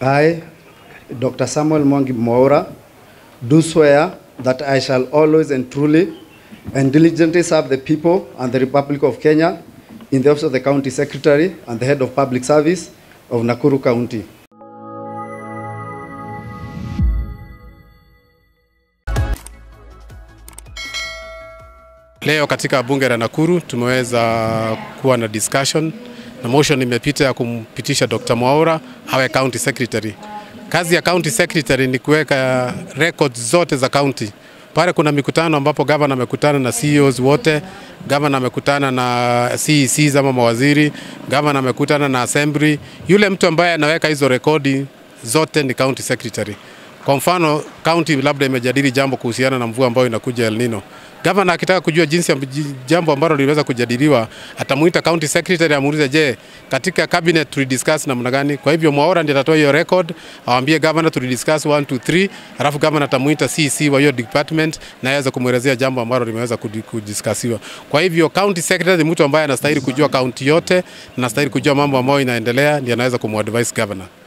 I, Dr. Samuel Mwangi Mwaura, do swear that I shall always and truly and diligently serve the people and the Republic of Kenya in the office of the County Secretary and the Head of Public Service of Nakuru County. Leo katika bunge la Nakuru tumeweza kuwa na discussion na motion imepita ya kumpitisha Dr. Mwaura awe county secretary. Kazi ya county secretary ni kuweka records zote za county. Pale kuna mikutano ambapo gavana amekutana na CEOs wote, gavana amekutana na CECs ama mawaziri, gavana amekutana na assembly. Yule mtu ambaye anaweka hizo rekodi zote ni county secretary. Kwa mfano county labda imejadili jambo kuhusiana na mvua ambayo inakuja El Nino. Gavana akitaka kujua jinsi ya jambo ambalo liliweza kujadiliwa, atamuita county secretary amuulize, je, katika cabinet tulidiscuss namna gani? Kwa hivyo Mwaura ndiye atatoa hiyo record, awambie governor tulidiscuss 1 2 3, alafu governor atamuita CC wa hiyo department na aweze kumwelezea jambo ambalo limeweza kudiskasiwa. Kwa hivyo county secretary ni mtu ambaye anastahili kujua county yote, anastahili kujua mambo ambayo inaendelea, ndiye anaweza kumadvise governor.